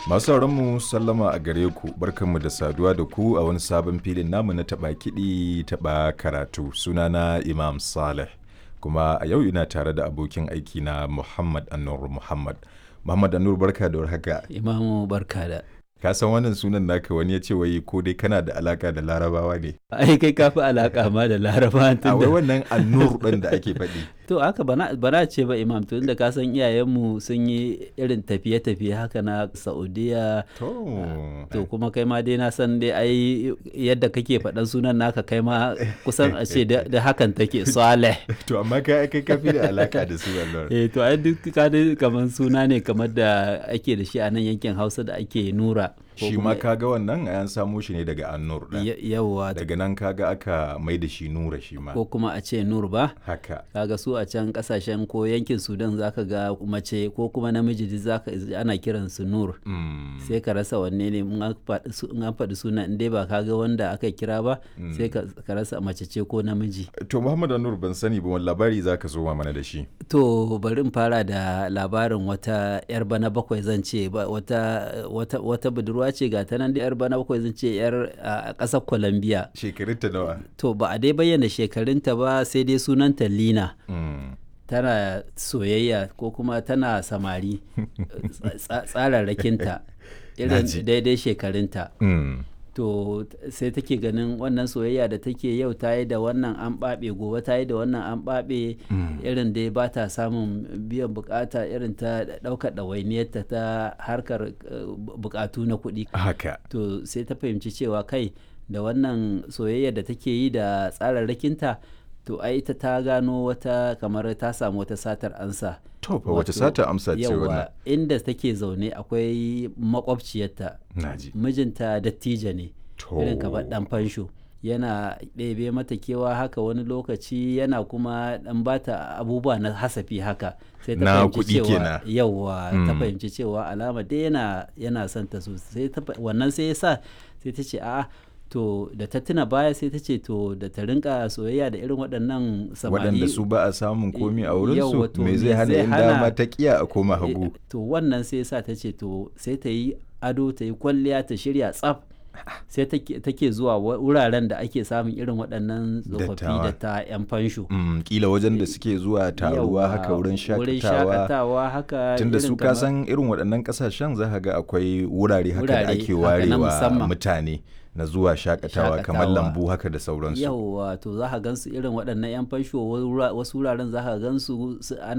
Masu mu sallama a gare ku barkanmu da saduwa da ku a wani sabon filin namu na taɓa kiɗi taɓa karatu sunana Imam Saleh kuma a yau ina tare da abokin aiki na Muhammad Anur Muhammad. Muhammad Anur barka da warhaka. Imamu barka da. Ka san wannan sunan naka wani ya ce wai ko dai kana da alaka da larabawa ne. Ai kai kafi alaka ma da laraba A wai wannan Anur ɗin da ake faɗi. To haka bana bana ce ba imam to inda ka san iyayenmu sun yi irin tafiye-tafiye haka na Saudiya To. to kuma kai ma dai na san dai ai yadda kake faɗan sunan naka kai ma kusan a ce da da hakan take Saleh. To amma kai kai kafi da alaka da su Allah. Eh to ai duk ka dai kamar suna ne kamar da ake da shi a nan yankin Hausa da ake nura. ko Shi kuma- ma kaga wannan an samo shi ne daga Annur ɗin. Ya- Yawwa Daga nan kaga aka mai da shi Nura shi ma. ko kuma a ce nur ba. Haka. kaga su a can kasashen ko yankin sudan zaka ga mace ko kuma namiji duk zaka ana kiran su nur Mm. sai ka rasa wanne ne in an faɗi su- in an faɗi suna in dai ba ka ga wanda aka kira ba sai ka ka rasa mace ce ko namiji To Muhammad Anur ban sani ba wani labari za ka zo mana da shi. to bari in fara da labarin wata yar bana bakwai zan ce ba- wata wata wata budurwa ce ga ta nan da yar bana bakwai zan ce yar a ƙasar Colombia Shekarun ta nawa? to ba a dai bayyana shekarunta ba sai dai sunanta Lina Mm. tana soyayya ko kuma tana samari tsa- tsararrakinta irin Naji. daidai shekarunta Mm. to t- sai take ganin wannan soyayya da take yau ta yi da wannan an ɓaɓe gobe ta yi da wannan an ɓaɓe irin dai ba ta samun biyan bukata irin ta ɗaukar ɗawainiyarta ta harkar eh, bukatu na kuɗi Haka. to sai ta fahimci cewa kai da wannan soyayya da take yi da tsararrakinta to ai ita ta gano wata kamar ta samu wata satar ansa To fa wace Wato, sata amsa ce wannan? yawa inda take zaune akwai makwabciyarta Naji. mijinta dattijo ne To. irin kamar dan fansho yana ɗebe mata kewa haka wani lokaci yana kuma ɗan bata abubuwa na hasafi haka sai ta Na fahimci kuɗi cewa kenan. yawa ta Mm. fahimci cewa alama dai yana yana son ta sosai ta fa- wannan sai ya sa sai ta ce a'a to da ta tuna baya sai ta ce to da ta rinka soyayya da irin waɗannan samari Waɗanda su ba a samun komi a Yawwa, wurinsu to me me zai hana zai in hana- dama ta kiya a koma hagu. Eh, to wannan sai sa ta ce to sai ta yi ado ta yi kwalliya ta shirya tsaf sai take take zuwa wa- wuraren da ake samun irin waɗannan tsofaffi Dattawa. da ta 'yan fansho Mm, kila wajen da suke zuwa taruwa Yawwa, haka wurin wurin shakatawa. shakatawa haka Tunda irin su ka kamar- san irin waɗannan ƙasashen za ka ga akwai wurare haka da Wurare ake haka na warewa musamman. mutane na zuwa shakatawa kamar Shakatawa. lambu haka da sauransu. yawwa to za ka gansu irin waɗannan 'yan fansho wura- wasu wuraren za ka gansu su- ana